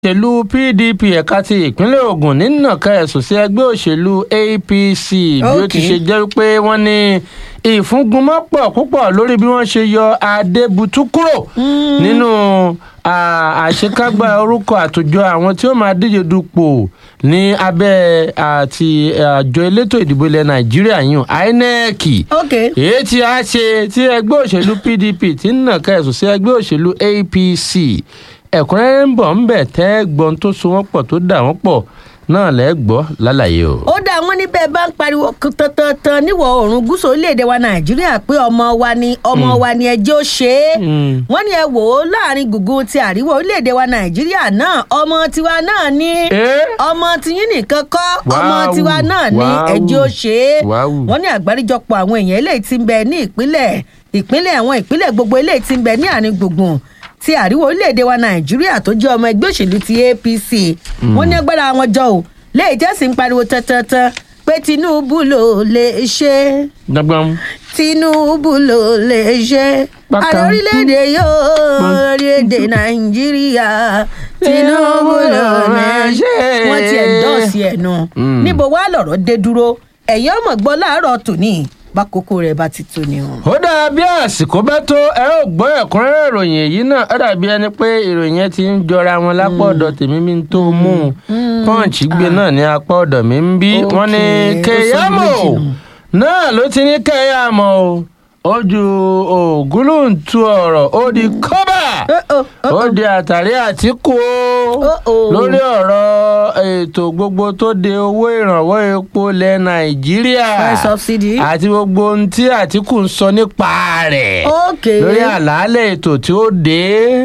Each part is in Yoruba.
òṣèlú pdp ẹ̀ka ti ìpínlẹ̀ ogun nínàka ẹ̀sùn sí ẹgbẹ́ òṣèlú apc bí ó ti Okay. ṣe jẹ́ pé wọ́n ní ìfúngunmọ́pọ̀ púpọ̀ lórí bí wọ́n ṣe yọ adébútú kúrò nínú à, àṣekágbá orúkọ àtòjọ àwọn tí ó máa díje dupò ní abẹ́ àti àjọ elétò ìdìbò ilẹ̀ nàìjíríà yìí inec ok èyí tí a ṣe tí ẹgbẹ́ òṣèlú pdp ti ń nàka ẹ̀sùn sí ẹgbẹ́ òṣèlú apc ẹ̀kúnrẹ́rẹ́ ń bọ̀ ń bẹ̀ tẹ́ gbọ́n tó so wọ́n pọ̀ tó dà wọ́n pọ̀ náà lẹ́gbọ́ lálàyé o. ó dá wọn níbẹ̀ bá ń pariwo tantan níwọ̀ oòrùn gúúsù orílẹ̀-èdè wa nàìjíríà pé ọmọ wa ni ọmọ wa ni ẹjọ́ ṣe é Mm. wọ́n ní ẹ wò ó láàrin gùngùn ti àríwá orílẹ̀-èdè wa nàìjíríà náà ọmọ tiwa náà ní Eh? ọmọ tiyín nìkan kọ́ ọmọ Wáwù, tiwa náà ní wáwù, ẹjọ́ ṣe é wáwù. wọ́n ní àgbáríjọpọ̀ àwọn èèyàn eléyìí ti ń bẹ ní ìpínlẹ̀ ìpínlẹ̀ àwọn ìpínlẹ̀ gbogbo eléyìí ti ń bẹ ní àárín gbùngbùn ti àríwá orílẹ̀-èdè wa nàìjíríà tó jẹ́ ọmọ ẹgbẹ́ òṣèlú ti apc wọ́n ní agbára wọn jọ ò léyìí tẹ́ sì ń pariwo tantan pé tinubu ló lè ṣe dọ́gbọ́n. tinubu ló lè ṣe Bákan. ààrẹ orílẹ̀-èdè yóò orílẹ̀-èdè nàìjíríà tinubu ló lè ṣe wọ́n ti ẹ̀dọ́ọ̀sì ẹ̀ nù Mm. níbo wàá lọ̀rọ̀ dé dúró ẹ̀yìn ọmọ gbọ́ láàárọ̀ tòní bákòókò rẹ̀ bá ti tó ni o. ó dáa bí àsìkò bá tó ẹ ó gbọ́ ẹ̀kúnrẹ́rẹ́ ìròyìn èyí náà ó dàbí ẹni pé ìròyìn yẹn ti ń jọra wọn lápá ọ̀dọ̀ tèmi mi tó mú un pọ́ǹchì gbé náà ní apá ọ̀dọ̀ mi ń bí wọ́n ní Okay, ó sọ kéyàmó méjì nù. náà ló ti ní kéyàmó o ó ju ògúlùntù ọ̀rọ̀ ó di kọ́bà Oh, oh, oh, ó di àtàrí àtìkù Oh, o oh. lórí ọ̀rọ̀ ètò gbogbo tó de owó ìrànwọ́ epo lẹ̀ nàìjíríà Fuel subsidy. àti gbogbo ohun tí àtìkù ń sọ nípa rẹ̀ ok lórí àlàálẹ̀ ètò tí ó dé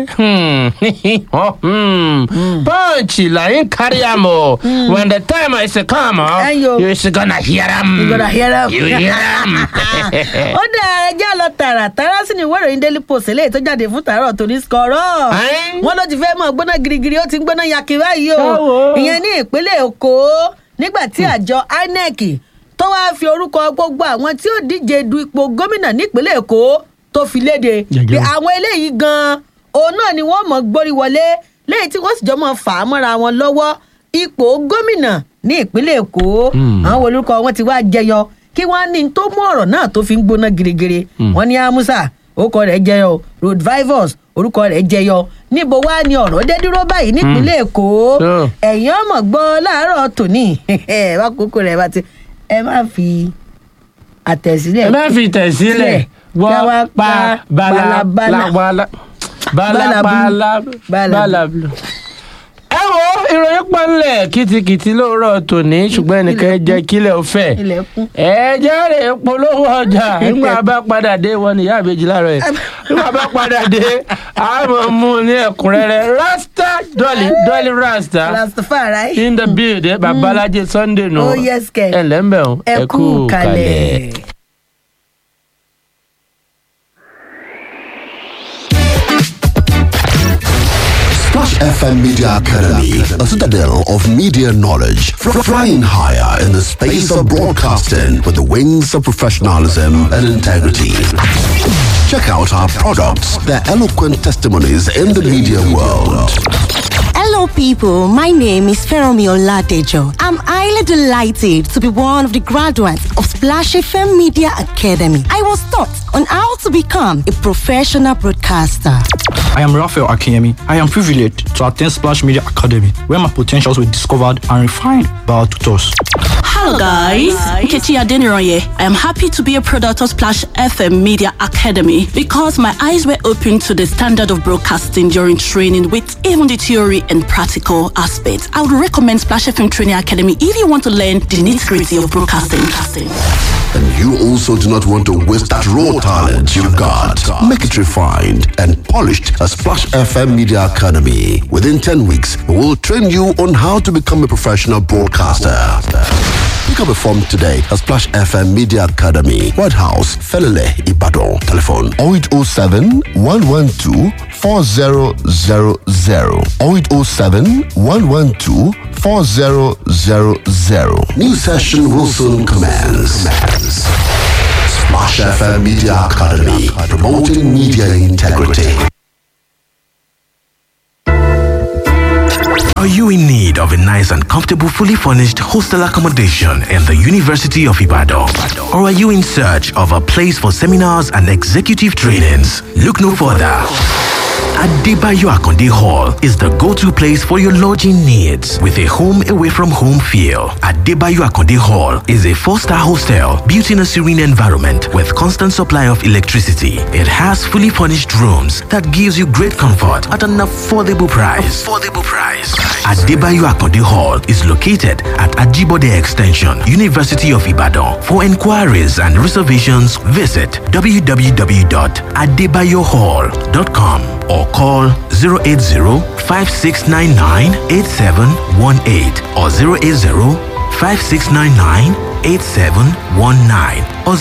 punch làyín kárí àmọ́ when the time is come Ayo. you is gonna hear am You gonna hear am. you hear am. ó dá ẹjẹ́ lọ tààràtàrà sí ni ìwé ìròyìn daily post eléyìí tó jáde fún tàárọ̀ tó ní skọ̀rọ̀ Ẹ́n. wọ́n ló ti fẹ́ mọ̀ gbóná girigiri ó ti ń gbóná yaki báyìí o Báwo? ìyẹn ní ìpínlẹ̀ èkó nígbà tí àjọ inec tó wáá fi orúkọ gbogbo àwọn tí ó díje du ipò gómìnà nípínlẹ̀ èkó tó fi léde Gẹ́gẹ́. pé àwọn eléyìí gan-an òun náà ni wọ́n mọ̀ gbórí wọlé lẹ́yìn tí wọ́n sì jọ mọ̀ fà á mọ́ra wọn lọ́wọ́ ipò gómìnà ní ìpínlẹ̀ èkó Hmm. àwọn olùkọ wọn ti wá jẹyọ kí wọn ní tó mú ọ̀rọ̀ náà tó fi ń gbóná girigiri wọn ní amusa orúkọ rẹ̀ jẹyọ road vivus orúkọ rẹ̀ jẹyọ níbo wá ní ọ̀rọ̀ dé dúró báyìí nípínlẹ̀ èkó Yeah. ẹ̀yin ọmọ gbọ́ láàárọ̀ tòní wá kókó rẹ̀ bá ti ẹ má fi àtẹ̀sílẹ̀ ẹ má fi tẹ̀sílẹ̀ Kí a wá wọ́n pa balabala. balabala balabala balabala. ẹ wo ìròyìn pọ́nlẹ̀ kìtìkìtì lóòrọ̀ tòní ṣùgbọ́n ẹnìkan jẹ́ kílẹ̀ ó fẹ́ ilẹ̀kùn. ẹ jẹ́rìí polówó ọjà nígbà bá padà dé wọn ní ìyá àbèjì láàárọ̀ yìí nígbà bá padà dé a máa mú un ní ẹ̀kúnrẹ́rẹ́ rasta dolly dolly rasta rastafari in the building babalaje sunday nù Oh, yes, kẹ̀. ẹ lẹ́mbẹ̀ o ẹ kú kalẹ̀. Splash FM Media Academy, a citadel of media knowledge, fr- flying higher in the space of broadcasting with the wings of professionalism and integrity. Check out our products, their eloquent testimonies in the media world. Hello, people. My name is Feromi Oladejo. I'm highly delighted to be one of the graduates of Splash FM Media Academy. I was taught on how to become a professional broadcaster. I am Raphael Akinyemi. I am privileged to attend Splash Media Academy, where my potentials were discovered and refined by our tutors. Hello guys, Nkechi Adeniroye. I am happy to be a product of Splash FM Media Academy because my eyes were opened to the standard of broadcasting during training with even the theory and practical aspects. I would recommend Splash FM Training Academy if you want to learn the nitty-gritty of broadcasting. And you also do not want to waste that raw talent you've got. Make it refined and polished at Splash FM Media Academy. Within 10 weeks, we will train you on how to become a professional broadcaster. Pick up a form today at Splash FM Media Academy, White House, Felele, Ibadan. Telephone 0807 112 4000 0807 112 4000. New session will soon commence. Splash FM Media Academy, promoting media integrity. Are you in need of a nice and comfortable, fully furnished hostel accommodation in the University of Ibadan? Or are you in search of a place for seminars and executive trainings? Look no further. Adebayo Akonde Hall is the go-to place for your lodging needs with a home away from home feel. Adebayo Akonde Hall is a four-star hostel built in a serene environment with constant supply of electricity. It has fully furnished rooms that gives you great comfort at an affordable price. Affordable price. Adebayo Akonde Hall is located at Ajibode Extension, University of Ibadan. For inquiries and reservations, visit www.adebayohall.com or call 080-5699-8718 or 080-5699-8719 or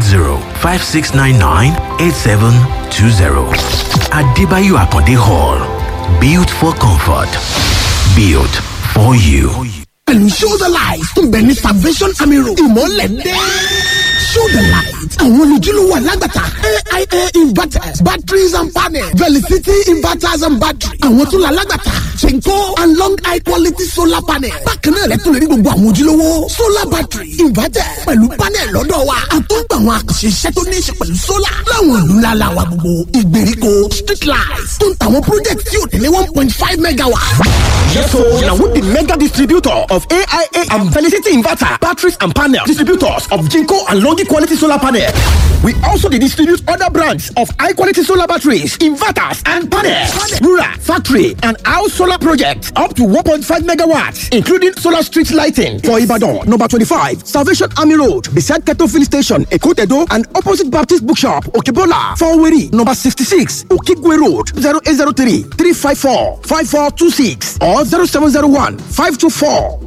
080-5699-8720. Adebayo Akonde Hall. Built for comfort. Built for you. pẹ̀lú show the light tó ń bẹ ní salvation army road ìmọ̀lẹ̀ dé. show the light àwọn olùdílówó alágbàtà aia inverters batteries and panels velicity inverters and batteries àwọn tó la alágbàtà chenko and long high quality solar panels bákan náà lẹ́tọ̀ lè rí gbogbo àwọn ojúlówó solar battery inverter pẹ̀lú panel lọ́dọ̀ wa àtúgbà àwọn àkànṣe iṣẹ́ tó ní í ṣe pẹ̀lú solar láwọn ìlú ńlá la wa gbogbo ìgbèríko street lights tó ń tàwọn project tí ò tẹ̀lé one point five megawatt. Yes, so now with the mega distributor of AIA and Felicity Inverter, batteries and panels, distributors of Jinko and Longi quality solar panel. We also dey distribute other brands of high quality solar batteries, inverters, and panels. Rural, factory, and house solar projects up to 1.5 megawatts, including solar street lighting for Ibadan, number 25, Salvation Army Road, beside Keto Filling Station, Ekotedo, and opposite Baptist Bookshop, Okebola, Faweri, number 66, Okigwe Road, 0803 354 5426 or 0701 524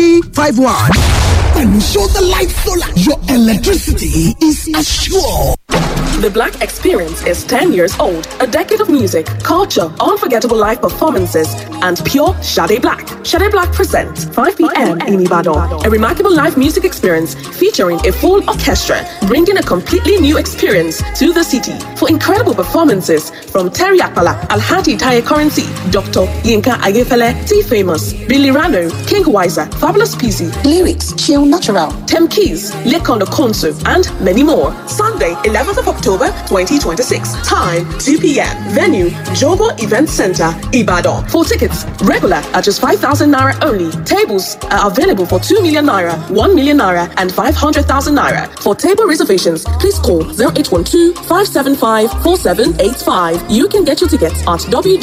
8351. pẹ̀lú show the light solar your electricity is assured. The Black Experience is 10 years old, a decade of music, culture, unforgettable live performances, and pure Shade Black. Shade Black presents 5 p.m. in Ibadan, a remarkable live music experience featuring a full orchestra, bringing a completely new experience to the city. For incredible performances from Terry Akpala, Alhaji Taye Currency, Dr. Yinka Ayefele, T Famous, Billy Rano, King Wiser, Fabulous Peasy, Lyrics, Chill Natural, Tem Keys, Lekondo Konsu, and many more. Sunday, 11th of October 2026. Time 2 p.m. Venue Jogo Event Center, Ibadan. For tickets, regular at just 5,000 naira only. Tables are available for 2 million naira, 1 million naira, and 500,000 naira. For table reservations, please call 0812 575 4785. You can get your tickets at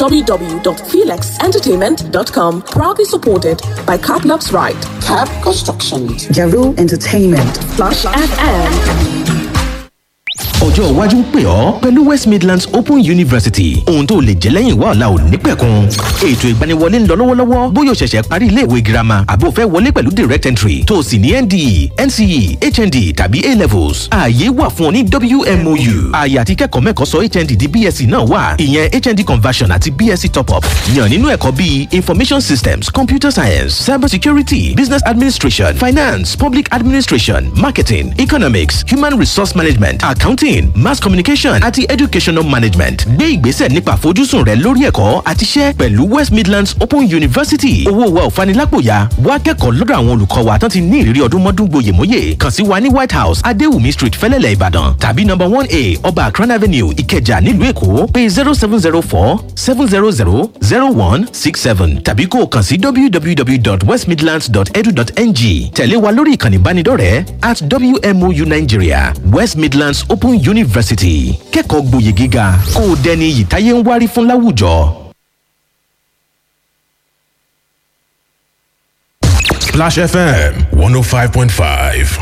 www.felixentertainment.com. Proudly supported by Caplux Ride, Cap Constructions, Jaru Entertainment, Flash FM. ọjọ́ iwájú ń pè ọ́ pẹ̀lú west midlands open university ohun tó lè jẹ́ lẹ́yìn wá ọ̀la ò ní pẹ̀kun ètò ìgbaniwọlé ń lọ lọ́wọ́lọ́wọ́ bóyá o ṣẹ̀ṣẹ̀ parí iléèwé girama àbò fẹ́ wọlé pẹ̀lú direct entry tó o sì ní nde nce hnd tàbí a levels ààyè wà fún ọ ní wmou ààyè àti kẹ́kọ̀ọ́ mẹ́kọ̀ọ́ sọ hnd di bsc náà wà ìyẹn hnd conversion àti bsc top up yàn nínú ẹ̀kọ́ bíi information systems computer science cyber security business administration finance public administration marketing economics human resource management accounting mass communication àti educational management gbé ìgbésẹ̀ nípa àfojúsùn rẹ lórí ẹ̀kọ́ àti iṣẹ́ pẹ̀lú west midlands open university owó wa ò fanilápòyà wá kẹ́kọ̀ọ́ lọ́dọ̀ àwọn olùkọ́ wa tán ti ní ìrírí ọdún mọ́dún gboyèmóyè kàn sí wa ní white house adéwùmí street fẹ́lẹ́lẹ̀ ìbàdàn tàbí number one a ọba akran avenue ìkẹjà nílùú èkó pé zero seven zero four seven zero zero zero one six seven tàbí kó o kàn sí www.westmidlands.edu.ng tẹ̀lé wa lórí ìkànnì ìbánidọ́rẹ̀ẹ́ at wmou nigeria west midlands open university kẹ́kọ̀ọ́ gboyè gíga kó o dẹni iyì táyé ń wárí fún láwùjọ. Splash FM 105.5.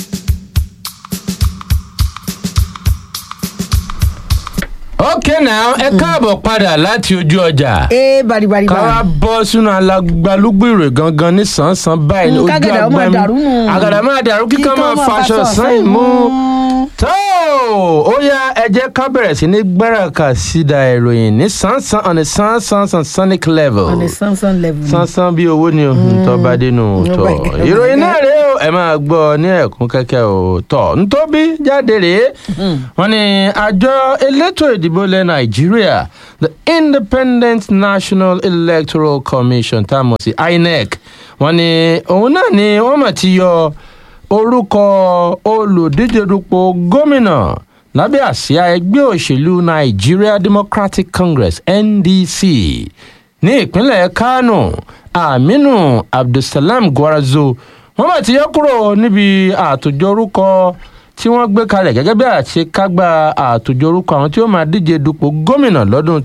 okay now ẹ káàbọ̀ padà láti ojú ọjà. ee baribari ká wá bọ́ sínú alágbálúgbèrè gangan ní sàn-án báyìí ní Mm, ojú kágàdà ó máa agbami dàrú nù. àgàdà máa dàrú kíkọ́ Kíkọ́ máa máa faṣọ faṣọ sàn mú tó ó yá ẹ jẹ́ ká bẹ̀rẹ̀ sí ní gbáràkà sídà ìròyìn ní sánsan on a sánsan sansanic level on a samson level. sánsan bí owó ni o tó bá dénú tọ my God. ìròyìn náà rèé o ẹ máa gbọ́ ní ẹ̀kún kẹ́kẹ́ o tọ ntóbi jáde rèé wọ́n ní àjọ elétò ìdìbò ilẹ̀ nàìjíríà the independent national electoral commission tá a mọ̀ sí inec wọ́n ní òun náà ni wọ́n mọ̀ ti yọ orúkọ olùdíje dupò gómìnà lábẹ́ àsíá ẹgbẹ́ òṣèlú nigeria democratic congress ndc ní ìpínlẹ̀ kánò aminu abdulsalam gwarazo wọ́n bá ti yọ kúrò níbi àtòjọ orúkọ tí wọ́n gbé kalẹ̀ gẹ́gẹ́ bí àṣekágbá àtòjọ orúkọ àwọn tí ó máa díje dupò gómìnà lọ́dún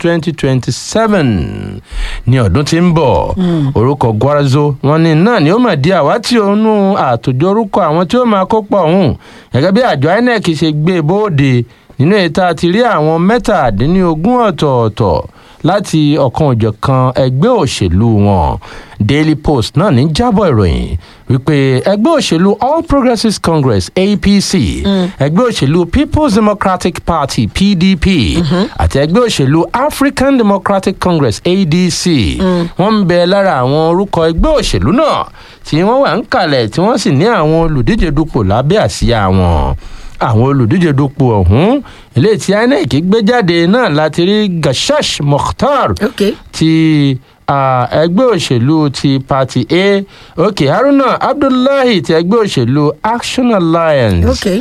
2027 ní ọdún tí ń bọ̀ orúkọ gwarazo wọn ní náà ni ó máa di àwátì ònú àtòjọ orúkọ àwọn tí ó máa kópa ọ̀hún gẹ́gẹ́ bí àjọ inec ṣe gbé bóde nínú ètò àti rí àwọn mẹ́tàdínlógún ọ̀tọ̀ọ̀tọ̀ láti ọ̀kan òjọ̀kan ẹgbẹ́ òṣèlú wọn daily post náà ní jábọ̀ ìròyìn wípé ẹgbẹ́ òṣèlú all progressives congress apc ẹgbẹ́ òṣèlú people's democratic party pdp àti ẹgbẹ́ òṣèlú african democratic congress adc wọ́n ń bẹ lára àwọn orúkọ ẹgbẹ́ òṣèlú náà tí wọ́n wà ń kalẹ̀ tí wọ́n sì ní àwọn olùdíje dupò lábẹ́ àsíá wọn àwọn olùdíje dupò ọ̀hún eléyìí tí inec gbé jáde náà láti rí gashash mokhtar ti ah, ẹgbẹ́ òṣèlú ti party a ok haruna abdullahi ti ẹgbẹ́ òṣèlú action alliance Okay.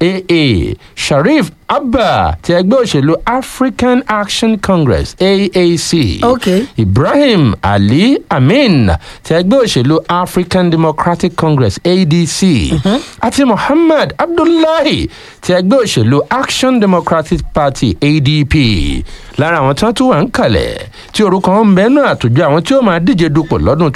aa sharif abba ti ẹgbẹ́ òṣèlú african action congress aac Okay. ibrahim ali amin ti ẹgbẹ́ òṣèlú african democratic congress adc àti muhammad abdullahi ti ẹgbẹ́ òṣèlú action democratic party adp lára àwọn tí wọ́n tún wà ń kalẹ̀ tí orúkọ wọn ń bẹ náà àtòjọ àwọn tí ó máa díje dupò lọ́dún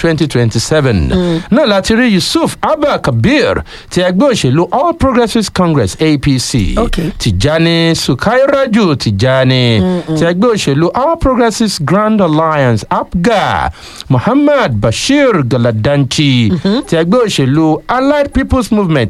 2027 náà láti rí yusuf abba kabir ti ẹgbẹ́ òṣèlú all progressives congress apc Okay. tijani sukairaju tijani ti ẹgbẹ́ òṣèlú all progressives grand alliance apga muhammad bashir galadanchi ti ẹgbẹ́ òṣèlú allied people's movement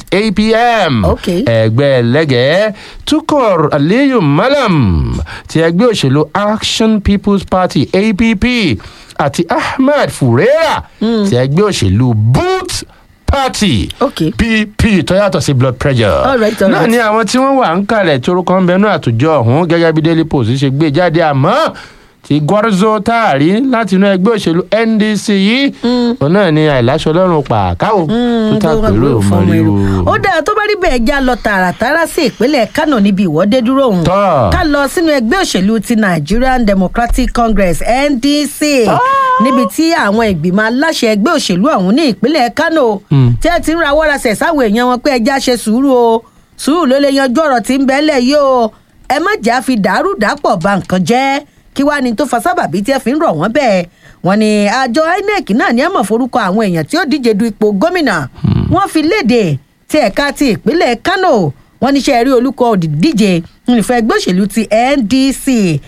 apm Okay. ẹgbẹ́ lẹ́gẹ̀ẹ́ tukor aliyu malam ti ẹgbẹ́ òṣèlú action people's party app àti ahmed furera ti ẹgbẹ́ òṣèlú boot party Okay. pp tó yàtọ̀ sí blood pressure All right, all náà right. ni àwọn tí wọ́n wà ń kalẹ̀ tí orúkọ ń bẹnu àtòjọ ọ̀hún gẹ́gẹ́ bí daily post ṣe gbé jáde àmọ́ ti gwarzo táàrí láti inú ẹgbẹ́ òṣèlú ndc yìí òun náà ni àìláṣọ lọ́rùn pàkáwò tó tàpérò mọ́ríwó. ó dáa tó bá rí bẹ́ẹ̀ já lọ tààràtàrà sí ìpínlẹ̀ kánò níbi ìwọ́de dúró òun Tọ́. ká lọ sínú ẹgbẹ́ òṣèlú ti nigerian democratic congress ndc níbi tí àwọn ìgbìmọ̀ aláṣẹ ẹgbẹ́ òṣèlú ọ̀hún ní ìpínlẹ̀ kánò tí ẹ ti ń rawọ́ rasẹ̀ sáwọn èèyàn wọn pé ẹja ṣe sùúrù o sùúrù ló lè yanjú ọ̀rọ̀ tí ń bẹ́lẹ̀ yìí o ẹ má jà fi dàrú dàpọ̀ ba nǹkan jẹ́ kí wàá ní tó fa sábàbí tí ẹ fi ń rọ̀ wọ́n bẹ́ẹ̀ wọ́n ní àjọ inec náà ní àmọ̀ forúkọ àwọn èèyàn tí ó díje du ipò gómìnà wọ́n fi léde ti ẹ̀ka ti ìpínlẹ̀ kánò wọ́n níṣẹ́ rí olùkọ́ òdìdíje ìfẹ́ ẹgbẹ́ òṣèlú ti ndc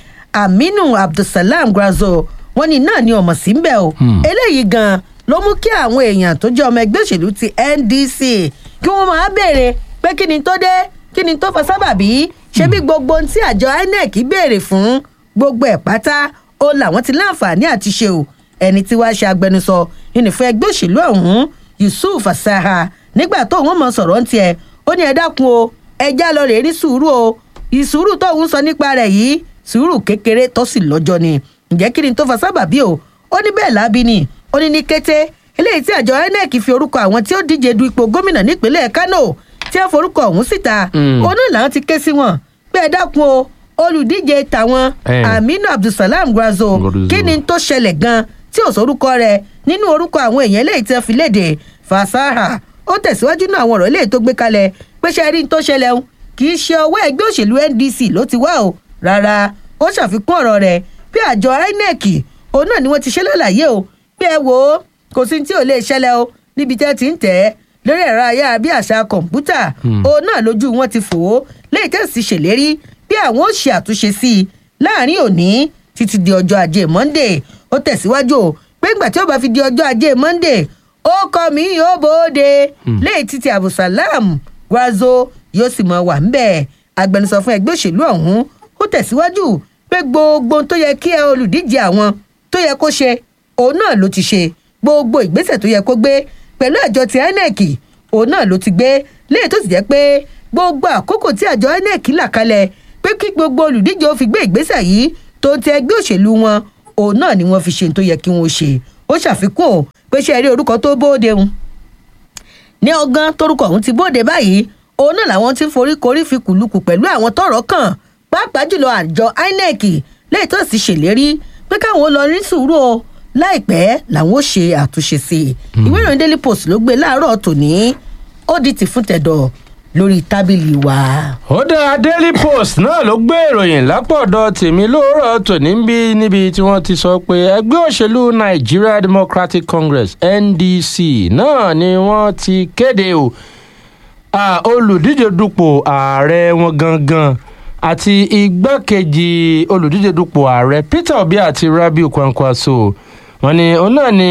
aminu abdulsalam grazo wọ́n ní náà ni ọmọ sí ń bẹ̀ o eléyìí gan ló mú kí àwọn èèyàn tó jẹ́ ọmọ ẹgbẹ́ òṣèlú ti ndc kí wọ́n máa béèrè pé kí ni tó dé kí ni tó fa sábàbí ṣé bí gbogbo ohun tí àjọ inec béèrè fún gbogbo ẹ̀ pátá ó làwọn ti láǹfààní àti ṣe o ẹni tí wàá ṣe agbẹnusọ ìnìfẹ́ ẹgbẹ́ òṣèlú ọ̀hún yusuf asaha nígbà tó òun mọ̀ sọ̀rọ̀ ń tiẹ̀ ó ní ẹ dákun o ẹjá lọ rèé ní sùúrù o ìsùúrù tó òun sọ nípa rẹ̀ yìí sùúrù kékeré tó sì lọ́jọ́ ni ǹjẹ́ kí ni tó fa sábàbí o ó ní bẹ́ẹ̀ lábí ni ó ní ní kété eléyìí tí àjọ inec fi orúkọ àwọn tí ó díje du ipò gómìnà nípínlẹ̀ kánò tí wọ́n forúkọ ọ̀hún síta òun náà làwọn ti ké sí wọn pé ẹ dákun o olùdíje tàwọn Eh. aminu abdulsalam gwazo Gwarzo. kí ni tó ṣẹlẹ̀ gan tí ò sórúkọ rẹ̀ nínú orúkọ àwọn èèyàn eléyìí tí wọ́n fi léde fasaha ó tẹ̀síwájú náà àwọn ọ̀rọ̀ eléyìí tó gbé kalẹ̀ pé ṣe rí n tó ṣẹlẹ̀ o kì í ṣe ọwọ́ ẹgbẹ́ òṣèlú ndc ló ti wá o rárá ó ṣàfikún ọ̀rọ̀ rẹ̀ pé àjọ inec òun náà ni wọ́n ti ṣe lálàyé o pé ẹ wò ó kò sí tí ò lè ṣẹlẹ̀ o níbi tẹ́ ti ń tẹ̀ ẹ́ lórí ẹ̀rọ ayárabíàṣá kọ̀ǹpútà òun náà lójú wọn ti fò ó léyìí tẹ̀sí ṣèlérí bí àwọn ó ṣe àtúnṣe sí i láàrin òní títí di ọjọ́ ajé monday ó tẹ̀síwájú o pé ìgbà tí ó bá fi di ọjọ́ ajé monday ó kọ́ mi yóò bóde léyìí títí abdulsalam gwazo yóò sì mọ wà ńbẹ̀ agbẹnusọ fún ẹgbẹ́ òṣèlú ọ̀hún ó tẹ̀síwájú pé gbogbo ohun tó yẹ kí ẹ olùdíje àwọn tó yẹ kó ṣe òun náà ló ti ṣe gbogbo ìgbésẹ̀ tó yẹ kó gbé pẹ̀lú àjọ ti inec òun náà ló ti gbé léyìí tó sì jẹ́ pé gbogbo àkókò tí àjọ inec là kalẹ̀ pé kí gbogbo olùdíje ó fi gbé ìgbésẹ̀ yìí tó ń tẹ ẹgbẹ́ òṣèlú wọn òun náà ni wọ́n fi ṣe tó yẹ kí wọ́n ṣe ó ṣàfikún ò pé ṣe rí orúkọ tó bóde ń ní ọgán torúkọ ọ̀hún ti bóde báyìí òun náà làwọn ti ń forí korí fi kùlùkù pẹ̀lú àwọn tọrọ kàn pàápàá jùlọ àjọ inec lẹ́yìn tó sì ṣèlérí pé káwọn lọ rí sùúrù o láìpẹ́ làwọn ó ṣe àtúnṣe sí i ìwé ìròyìn daily post ló gbé láàárọ̀ tòní ó di tì fún tẹ̀dọ̀ lórí tábìlì wa. ó dá daily post náà ló gbé ìròyìn lápọ̀dọ̀ tèmi lóòrọ̀ tòní ń bí níbi tí wọ́n ti sọ pé ẹgbẹ́ òṣèlú nigeria democratic congress ndc náà ni wọ́n ti kéde o Ah, olùdíje dupò ààrẹ wọn gangan àti igbákejì olùdíje dupò ààrẹ peter obi àti rabiu kwankwaso wọn ni òun náà ni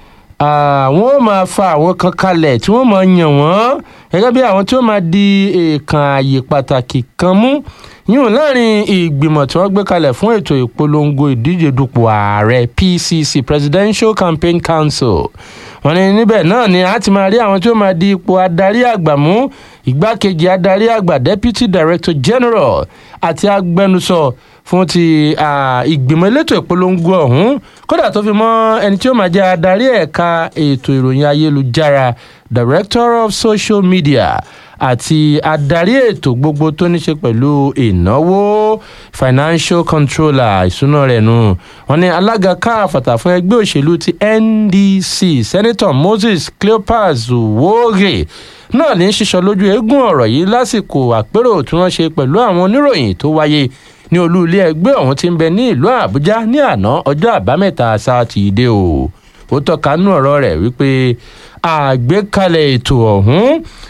àwọn ó máa fa àwọn kan kalẹ̀ tí wọ́n máa yàn wọ́n gẹ́gẹ́ bí àwọn tí ó máa di èèkàn ààyè pàtàkì kan mú yíyún láàrin ìgbìmọ̀ tí wọ́n gbé kalẹ̀ fún ètò ìpolongo ìdíje dupò ààrẹ pcc presidential campaign council wọn ní níbẹ̀ náà ni a ti máa rí àwọn tí ó máa di ipò adarí àgbà mú igbákejì adarí àgbà deputy director general àti agbẹnusọ fún ti ìgbìmọ̀ elétò ìpolongo ọ̀hún kódà tó fi mọ́ ẹni tí ó máa jẹ́ adarí ẹ̀ka ètò ìròyìn ayélujára director of social media àti adarí ètò gbogbo tó ní ṣe pẹ̀lú ìnáwó financial controller ìṣúná rẹ̀ nù wọn ni alága káàfàtà fún ẹgbẹ́ òṣèlú ti ndc senator moses cleopas wóge náà ní sísọ lójú eégún ọ̀rọ̀ yìí lásìkò àpérò tí wọ́n ṣe pẹ̀lú àwọn oníròyìn tó wáyé ní olú ilé ẹgbẹ́ ọ̀hún ti ń bẹ ní ìlú àbújá ní àná ọjọ́ àbámẹ́ta sátidé o ó tọ́ka nú ọ̀rọ̀ rẹ̀ wípé àgbékalẹ̀ ètò ọ̀hún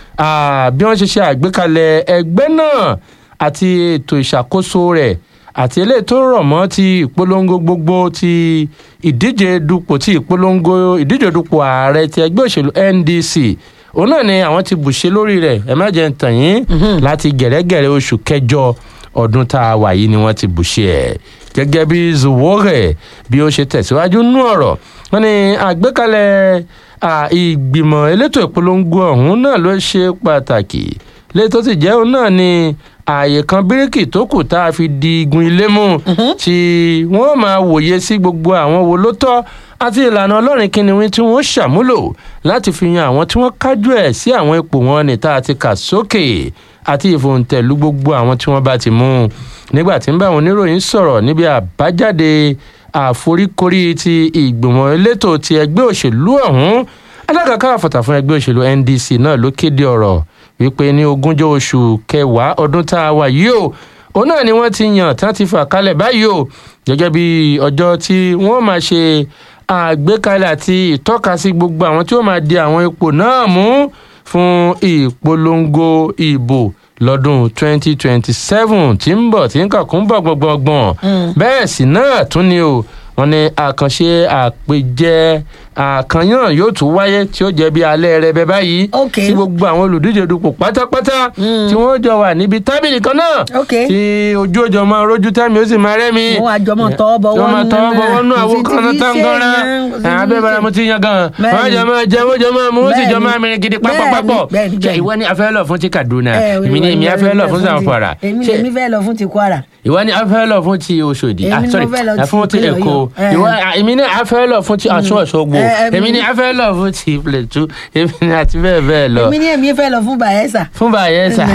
bí wọ́n ṣe ṣe àgbékalẹ̀ ẹgbẹ́ náà àti ètò ìṣàkóso rẹ̀ àti eléyìí tó rọ̀ mọ́ ti ìpolongo gbogbo ti ìdíje dupò ti ìpolongo ìdíje dupò ààrẹ ti ẹgbẹ́ òṣèlú ndc òun náà ni àwọn ti bùṣe lórí rẹ̀ ẹ má jẹ́ ń tàn yín láti gẹ̀rẹ́gẹ̀rẹ́ oṣù kẹjọ ọdún tá a wà yìí ni wọ́n ti bùṣe ẹ̀ gẹ́gẹ́ bí zuwore bí ó ṣe tẹ̀síwájú nú ọ̀rọ̀ wọn ni àgbékalẹ̀ ìgbìmọ̀ elétò ìpolongo ọ̀hún náà ló ṣe pàtàkì léyìí tó sì jẹ́ òun náà ni ààyè kan bíríkì tó kù tá a fi di igun ilé mú tí wọ́n máa wòye sí gbogbo àwọn wo ló tọ́ àti ìlànà ọlọ́rin kìnìún tí wọ́n ṣàmúlò láti fi yan àwọn tí wọ́n kájú ẹ̀ sí àwọn ipò wọn ní tá a ti kà sókè àti ìfòǹtẹ̀lú gbogbo àwọn tí wọ́n bá ti mú nígbà tí ń bá àwọn oníròyìn sọ̀rọ̀ níbi àbájáde àforíkorí ti ìgbìmọ̀ elétò ti ẹgbẹ́ òṣèlú ọ̀hún alákàkà àfọ̀tà fún ẹgbẹ́ òṣèlú ndc náà ló kéde ọ̀rọ̀ wípé ní ogúnjọ́ oṣù kẹwàá ọdún tá a wà yìí o òun náà ni wọ́n ti yàn tán ti fà kalẹ̀ báyìí o gẹ́gẹ́ bí ọjọ́ tí wọ́n máa ṣe àgbékalẹ̀ àti ìtọ́kasí gbogbo àwọn tí ó máa di àwọn ipò náà mú fún ìpolongo ìbò lọ́dún 2027 tí ń bọ̀ tí ń kàkún bọ̀ gbọ̀ngbọ̀ngbọ̀n bẹ́ẹ̀ sì náà tún ni o wọn ní àkànṣe àpèjẹ àkànyàn yóò tún wáyé tí ó jẹ bí alẹ́ rẹ bẹ báyìí tí gbogbo àwọn olùdíje dupò pátápátá tí wọ́n jọ wà níbi tábìlì kan náà tí ojú ọjọ́ máa rójú tẹ́mi ó sì máa rẹ́mi. wọ́n àjọ mọ̀ tọ́ bọ̀ wọ́n nù tọ́ bọ̀ wọ́n nù àwọn kan náà tán gan-an abẹ́ bàrà mo ti yan gan wọ́n jọ máa jẹ wọ́n jọ máa mú wọ́n sì jọ máa mìíràn gidi pápápápọ̀ ṣe ìwọ ni afẹ́ lọ fún ti kaduna èmi ni èmi afẹ́ lọ fún zamfara. èmi fẹ́ lọ fún ti kwara. ìwọ ni afẹ́ lọ fún ti oṣòdì ah sorry fún ti èkó ìwọ èmi ní afẹ́ lọ fún ti aṣọ ọ̀ṣọ́gbó èmi ní afẹ́ lọ fún ti plateau èmi ní àti bẹ́ẹ̀ bẹ́ẹ̀ lọ. èmi ní èmi fẹ́ lọ fún bayelsa. fún bayelsa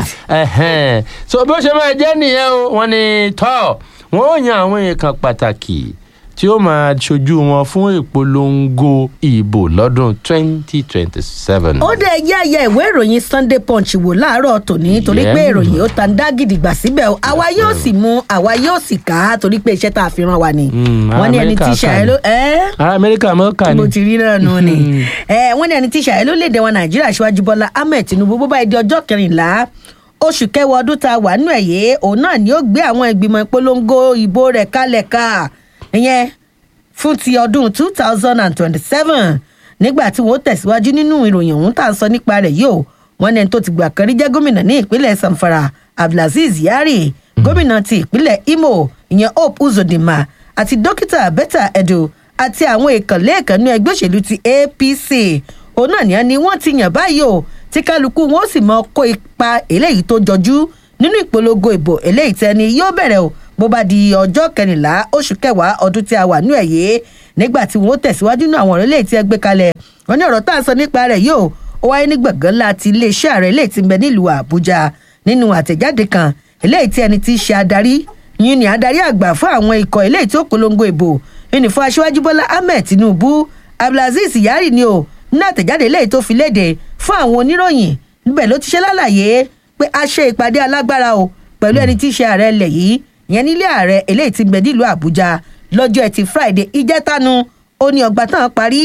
so bó ṣe máa jẹ́ nìyẹn o wọ́n ní tọ́ wọ́n ó yan àwọn èèkàn pàtàkì tí ó máa ṣojú wọn fún ìpolongo ìbò lọ́dún 2027. ó dẹ̀ yá ya ìwé ìròyìn sunday punch wò láàárọ̀ tòní torí pé ìròyìn ó ta ń dá gidigba síbẹ̀ o àwa yóò sì mú àwa yóò sì kà á torí pé iṣẹ́ tá a fi ràn wá ni. wọ́n ní ẹni tí ṣàyẹ̀ ló. ará amẹ́ríkà mọ́ kà ní. mo ti rí náà nù ni. wọ́n ní ẹni tí ṣàyẹ̀ ló léde wọn nàìjíríà ṣíwájú bọ́lá ahmed tinubu bó bá di ọjọ́ kẹrìnlá oṣù kẹwàá ọdún tá a wà nù ẹ̀yẹ òun náà ni ó gbé àwọn ìgbìmọ̀ ìpolongo ìbò rẹ̀ kalẹ̀ ká ìyẹn fún ti ọdún two thousand and twenty-seven nígbà tí wọ́n tẹ̀síwájú nínú ìròyìn ọ̀hún tá à ń sọ nípa rẹ̀ yìí o wọn ní ẹni tó ti gbà kan rí jẹ́ gómìnà ní ìpínlẹ̀ zamfara abdulaziz yari gómìnà ti ìpínlẹ̀ imo ìyẹn hope uzodinma àti dókítà betta edo àti àwọn ìkànlé ìkànnì ẹgbẹ́ òṣèlú ti apc òun náà nìyẹn ni wọ́n ti yàn báyìí o tí kálukú wọn ó sì mọ kó ipa eléyìí tó jọjú nínú ìpolongo ìbò eléyìí tẹni yóò bẹ̀rẹ̀ o bó bá di ọjọ́ kẹrìnlá oṣù kẹwàá ọdún tí a wà nú ẹ̀ yé nígbà tí wọn ó tẹ̀síwájú nínú àwọn ọ̀rọ̀ eléyìí tí ẹ gbé kalẹ̀ wọn ní ọ̀rọ̀ tá à ń sọ nípa rẹ̀ yóò ó wáyé ní gbọ̀ngàn láti iléeṣẹ́ ààrẹ eléyìí ti ń bẹ nílùú àbújá nínú àtẹ̀jáde kan eléyìí tí ẹni tí í ṣe adarí yìí ni adarí àgbà fún àwọn ikọ̀ eléyìí tí ó polongo ìbò yìí ni fún aṣíwájú bọ́lá ahmed tinubu abdulaziz yari ni o ní àtẹ̀jáde eléyìí tó fi léde fún àwọn oníròyìn níbẹ̀ ló ti ṣe lálàyé pé a ṣe ìpàdé alágbára o pẹ̀lú ẹni tí í ṣe ààrẹ ilẹ̀ yìí ìyẹn nílé ààrẹ eléyìí ti ń bẹ nílùú àbújá lọ́jọ́ ẹtì friday ìjẹ́tánu ó ní ọgbà tán parí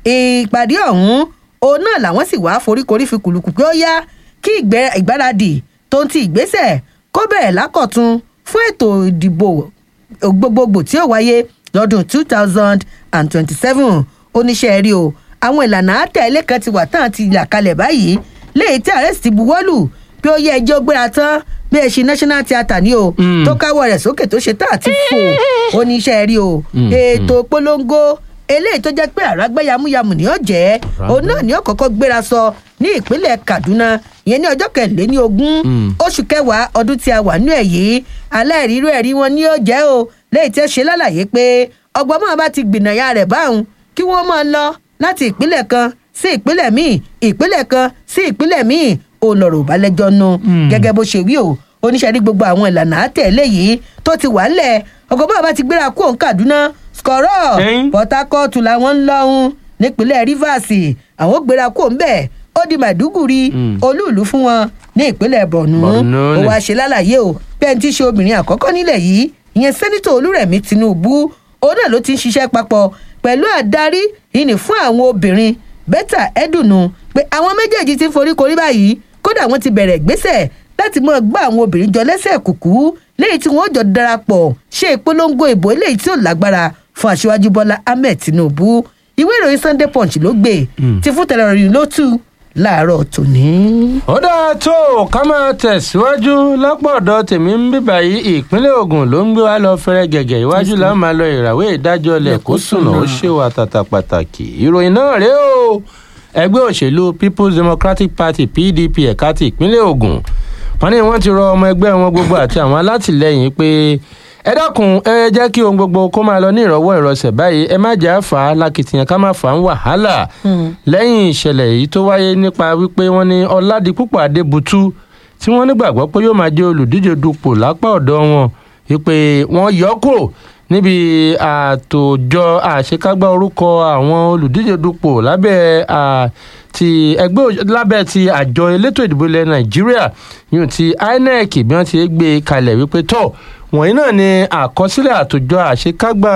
ìpàdé ọ̀hún òun náà làwọn sì wá foríkorí fi kùlùkù pé ó yá kí ìgbáradì tó ń ti ìgbésẹ̀ kó bẹ̀rẹ̀ lákọ̀tún fún ètò ìdìbò gbogbogbò tí ó wáyé lọ́dún two thousand and twenty-seven oníṣẹ́ rí o àwọn ìlànà àtẹ̀lé kan ti wà tán ti là kalẹ̀ báyìí léyìí tí ààrẹ sì ti buwọ́lù pé ó yẹ ẹjọ́ gbéra tán bí ẹ ṣe national theatre ní o tó káwọ́ rẹ̀ sókè tó ṣe tá àti fò oníṣẹ́ rí o ètò polongo eléyìí tó jẹ́ pé àràgbẹ́ yamuyamu ni ó jẹ́ òun náà ni ó kọ́kọ́ gbéra sọ ní ìpínlẹ̀ kaduna ìyẹn ní ọjọ́ kẹlẹ́ní ogún oṣù kẹwàá ọdún tí a wà nú ẹ̀ yìí aláìrírú ẹ̀rí wọn ni ó jẹ́ o léyìí tí ó ṣe lálàyé pé ọgbọ́n máa bá ti gbìnàyà rẹ̀ báwọn kí wọ́n máa lọ láti ìpínlẹ̀ kan sí ìpínlẹ̀ míì ìpínlẹ̀ kan sí ìpínlẹ̀ míì òun lọ̀rọ̀ ìbálẹ́jọ́ nu gẹ́gẹ́ bó ṣe wí o oníṣẹ́ rí gbogbo àwọn ìlànà àtẹ̀lé yìí tó ti wà ńlẹ̀ ọgbọ́n máa bá ti gbéra kó òun kaduna skọ̀rọ̀ port harcourt làwọn ń lọ́hún nípínlẹ̀ rivers àwọn gbéra kó ń bẹ̀ ó di màdúgùrì olúùlú fún wọn ní ìpínlẹ̀ borno ó wáá ṣe lálàyé o bẹ́ẹ̀ tí ṣe obìnrin àkọ́kọ́ nílẹ̀ yìí ìyẹn sẹ́nitọ̀ olúrẹ̀mí tinubu òun náà ló ti ń ṣiṣẹ́ papọ̀ pẹ̀lú àdarí ìní fún àwọn obìnrin bẹ́tà ẹ̀dùnnú pé àwọn méjèèjì ti foríkorí báyìí kódà wọ́n ti bẹ̀rẹ̀ ìgbésẹ̀ láti mọ gbá àwọn obìnrin jọ lẹ́sẹ̀ kùkú léyìí tí wọ́n jọ darapọ̀ ṣe ìpolongo ìbò eléyìí tí ò lágbára fún aṣíwájú bọ́lá ahmed tinubu ìwé ìròyìn sunday punch ló gbé ti fún tẹlẹrìn ló tú láàárọ̀ tòní. ó dáa tó ká máa tẹ̀síwájú lápọ̀dọ̀ tèmi ń bíbà yìí ìpínlẹ̀ ogun ló ń gbé wa lọ fẹ́rẹ́ gẹ̀gẹ̀ iwájú la máa lọ ìràwé ìdájọ́ ilẹ̀ kó sùnà ó ṣe wà tàtà pàtàkì ìròyìn náà rèé o ẹgbẹ́ òṣèlú people's democratic party pdp ẹ̀ka ti ìpínlẹ̀ ogun wọn ní wọn ti rọ ọmọ ẹgbẹ́ wọn gbogbo àti àwọn alátìlẹyìn pé ẹ dákun ẹ jẹ́ kí ohun gbogbo kó máa lọ ní ìrọ̀wọ́ ìrọsẹ̀ báyìí ẹ má jẹ́ àfà lákìtìyàn ká má fà ń wàhálà lẹ́yìn ìṣẹ̀lẹ̀ yìí tó wáyé nípa wípé wọ́n ní ọ̀làdìpúpọ̀ adébútú tí wọ́n nígbàgbọ́ pé yóò máa jẹ́ olùdíje dupò lápá ọ̀dọ́ wọn wípé wọ́n yọ kúrò níbi àtòjọ àṣekágbá orúkọ àwọn olùdíje dupò lábẹ́ ti ẹgbẹ́ lábẹ́ ti àjọ elétò ìdìbò ilẹ̀ nàìjíríà yóò ti inec bí wọ́n ti gbé kalẹ̀ wípé tọ́ wọ̀nyí náà ni àkọsílẹ̀ àtòjọ àṣekágbá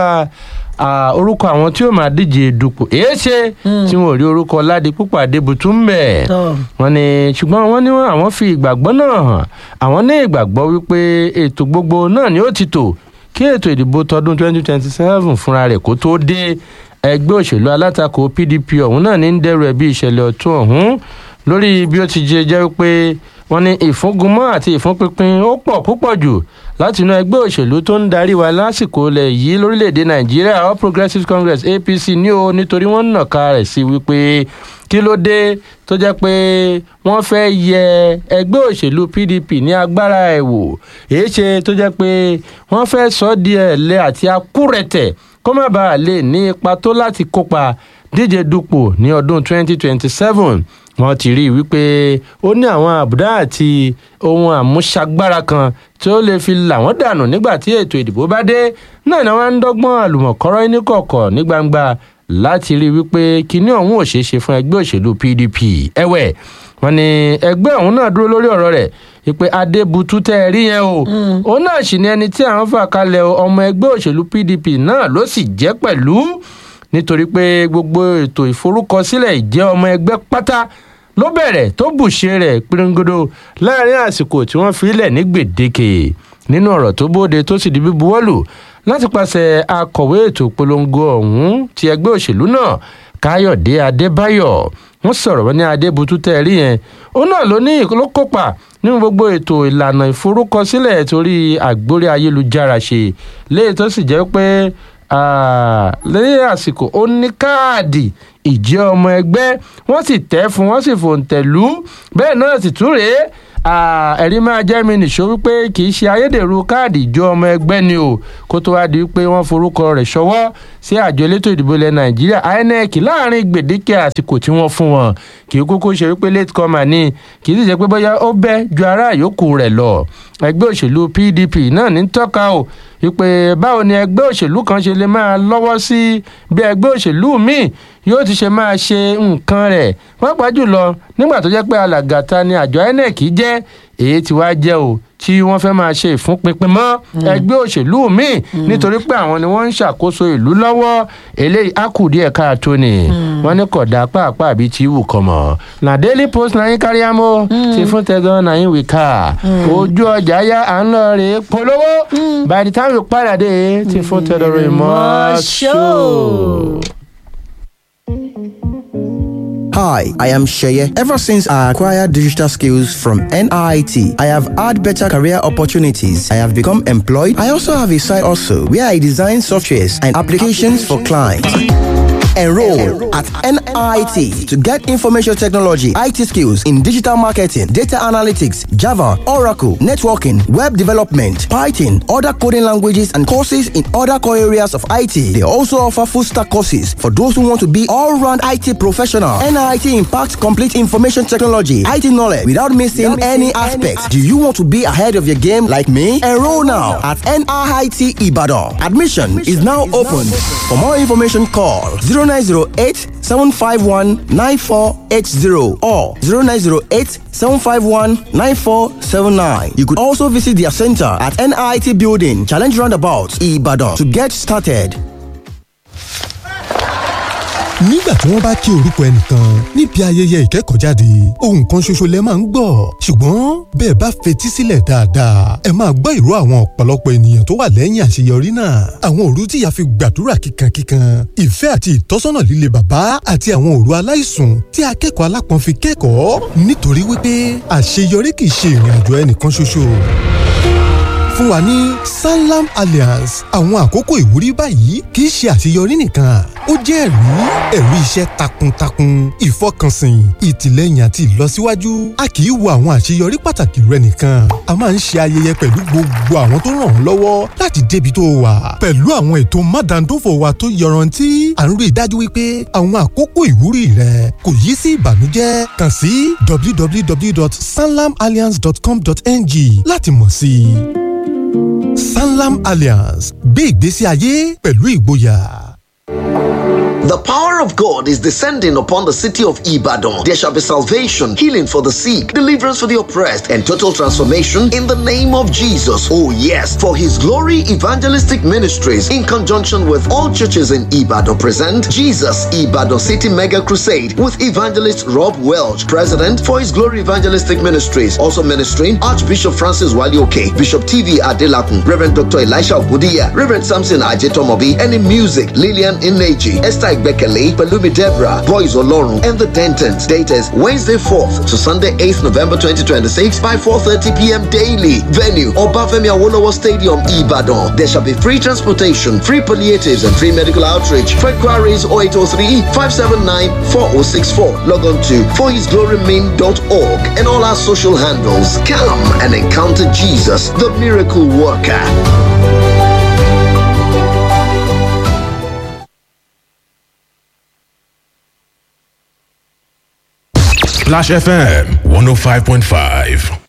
orúkọ àwọn tí ó máa díje dupò èé ṣe tí wọn ò rí orúkọ ládì púpọ̀ adébùtú ń bẹ̀ wọ́n ní ṣùgbọ́n wọ́n ní àwọn fi ìgbàgbọ́ náà hàn àwọn ní ìgbàgbọ́ wípé ètò gbogbo náà ni ó ti tò kí ètò ìdìbò tọdún 2027 fúnra rẹ̀ kó tó dé ẹgbẹ́ òṣèlú alátakò pdp ọ̀hún náà ní ń dẹ́rù ẹ̀bí ìṣẹ̀lẹ̀ ọ̀tún ọ̀hún lórí bí ó ti jẹ́ jẹ́ pé wọ́n ní ìfúngunmọ́ àti ìfúnpinpin ó pọ̀ púpọ̀ jù láti inú ẹgbẹ́ òṣèlú tó ń darí wa lásìkò ilẹ̀ yìí lórílẹ̀‐èdè nàìjíríà all progressives congress apc ní o nítorí wọ́n ń nàka rẹ̀ sí wípé kí ló dé tó jẹ́ pé wọ́n fẹ́ yẹ ẹgbẹ́ òṣèlú pdp ní agbára ẹ̀ wò èyí ṣe tó jẹ́ pé wọ́n fẹ́ sọ ọ́ di ẹ̀lẹ́ àti akúrẹ̀tẹ̀ kó má bàa lè ní ipa tó láti kópa díje dupò ní ọdún 2027 wọn ti rí i wípé ó ní àwọn àbùdá àti ohun àmúṣagbára kan tí ó lè fi là wọ́n dànù nígbà tí ètò ìdìbò bá dé náà ni wọ́n ń dọ́gbọ́n àlùmọ̀kọ́rọ́ ní kọ̀ọ̀kọ̀ ní gbangba láti rí i wípé kinní ọ̀hún ò ṣeé ṣe fún ẹgbẹ́ òṣèlú pdp ẹ̀wẹ̀ wọn ni ẹgbẹ́ ọ̀hún náà dúró lórí ọ̀rọ̀ rẹ̀ ìpè adébútú tẹ́ ẹ rí yẹn o òun náà sì ni ẹni tí àwọn fà kalẹ̀ ọmọ ẹgbẹ́ òṣèlú pdp náà ló sì jẹ́ pẹ̀lú nítorí pé gbogbo ètò ìforúkọsílẹ̀ ìjẹ́ ọmọ ẹgbẹ́ pátá ló bẹ̀rẹ̀ tó bùṣe rẹ̀ píríngódó láàrin àsìkò tí wọ́n fi lẹ̀ ní gbèdéke nínú ọ̀rọ̀ tó bóde tó sì di bíbuwọ́lù láti pàṣẹ akọ̀wé ètò ìpolongo ọ̀hún ti ẹgbẹ́ òṣèlú náà káyọ̀dé adébáyọ̀ wọ́n sọ̀rọ̀ wọn ní adébútú tẹ́ ẹ rí yẹn ó náà ló ní ló kópa nínú gbogbo ètò ìlànà ìforúkọsílẹ̀ torí àgbórí ayélujára ṣe léyìí tó sì jẹ́ pé lẹ́yìn àsìkò ó ní káàdì ìjẹ́ ọmọ ẹgbẹ́ wọ́n sì tẹ́ fún wọ́n sì fòǹtẹ̀lú bẹ́ẹ̀ náà sì tún rèé ẹ̀rí máa jẹ́ mi nìṣó wípé kì í ṣe ayédèrú káàdì ìjọ ọmọ ẹgbẹ́ ni o kó tó wá di wípé wọ́n forúkọ rẹ̀ ṣọwọ́ sí àjọ elétò ìdìbò ilẹ̀ nàìjíríà inec láàrin gbèdéke àsìkò tí wọ́n fún wọn kì í kúkú ṣe wípé late comer ni kì í sì ṣe pé bóyá ó bẹ́ ju ará yòókù rẹ̀ lọ ẹgbẹ́ òṣèlú pdp náà ní tọ́ka o wípé báwo ni ẹgbẹ́ òṣèlú kan ṣe lè máa lọ́wọ́ sí bí ẹgbẹ́ òṣèlú míì yóò ti ṣe máa ṣe nǹkan rẹ̀ pàápàá jùlọ nígbà tó jẹ́ pé alàgàtà ni àjọ inec jẹ́ èyí tí wàá jẹ́ o tí wọ́n fẹ́ máa ṣe ìfúnpinpin mọ́ ẹgbẹ́ òṣèlú míì nítorí pé àwọn ni wọ́n ń ṣàkóso ìlú lọ́wọ́ eléyìí á kù díẹ̀ káàtó ni wọ́n ní kódà pàápàá bíi ti wù kọ́ mọ́ na daily post náà yín kárí àmọ́ ti fún tẹ́gàn náà yín wí ká ojú ọjà yá à ń lọ rè é polówó by the time you padà dé ti fún tẹ́gàn rè mọ́ ṣó. Hi, I am Sheye. Ever since I acquired digital skills from NIT, I have had better career opportunities. I have become employed. I also have a side also where I design softwares and applications for clients. Enroll at NIT to get information technology, IT skills in digital marketing, data analytics, Java, Oracle, networking, web development, Python, other coding languages, and courses in other core areas of IT. They also offer full stack courses for those who want to be all round IT professional. NIT impacts complete information technology, IT knowledge without missing any aspects. Do you want to be ahead of your game like me? Enroll now at NIT Ibadan. Admission is now open. For more information, call 0908 751 9480 or 0908 751 9479. You could also visit their center at NIT Building, Challenge Roundabout, Ibadan to get started. nígbà tí wọ́n bá kí orúkọ ẹnìkan níbi ayẹyẹ ìkẹ́kọ̀ọ́jáde ohun kan ṣoṣo lẹ máa ń gbọ́ ṣùgbọ́n bẹ́ẹ̀ bá fetí sílẹ̀ dáadáa ẹ máa gbọ́ ìró àwọn ọ̀pọ̀lọpọ̀ ènìyàn tó wà lẹ́yìn àṣeyọrí náà àwọn òru tí ìyá fi gbàdúrà kíkankíkan ìfẹ́ àti ìtọ́sọ́nà líle bàbá àti àwọn òru aláìsùn tí akẹ́kọ̀ọ́ alápọ̀n fi kẹ́kọ̀ọ́ nítorí wípé àṣeyọrí kì í ṣe ìrìn àjò ẹnìkan ṣoṣo fún wa ní sanlam alliance àwọn àkókò ìwúrí báyìí kì í ṣe àṣeyọrí nìkan ó jẹ́ ẹ̀rí ẹ̀rí iṣẹ́ takuntakun ìfọkànsìn ìtìlẹ́yìn àti ìlọsíwájú a kì í wo àwọn àṣeyọrí pàtàkì rẹ nìkan a máa ń ṣe ayẹyẹ pẹ̀lú gbogbo àwọn tó ràn ọ́ lọ́wọ́ láti débi tó wà pẹ̀lú àwọn ètò mádàndófò wa tó yọrantí à ń rí i dájú wípé àwọn àkókò ìwúrí rẹ kò yí sí ìbànújẹ́ kàn sí www.sanlamalliance.com.ng láti mọ̀ sí i sanlam alliance gbé ìgbésí ayé pẹ̀lú ìgboyà. The power of God is descending upon the city of Ibadan. There shall be salvation, healing for the sick, deliverance for the oppressed, and total transformation in the name of Jesus. Oh, yes. For His Glory Evangelistic Ministries, in conjunction with all churches in Ibadan, present Jesus Ibadan City Mega Crusade with evangelist Rob Welch, President for His Glory Evangelistic Ministries. Also ministering Archbishop Francis Walioke, Bishop TV Adelakun, Reverend Dr. Elisha Ogudiya, Reverend Samson Ajetomobi, and in music, Lillian Ineji, Esther Bekele, Palumi Debra, Boys Olorun, and the Dentons. Date is Wednesday 4th to Sunday 8th November 2026 by 4.30 p.m. daily. Venue, Obafemi Awolowo Stadium, Ibadan. There shall be free transportation, free palliatives, and free medical outreach. For inquiries 0803 579 4064. Log on to forhisglorymain.org and all our social handles. Come and encounter Jesus, the miracle worker. Splash FM 105.5.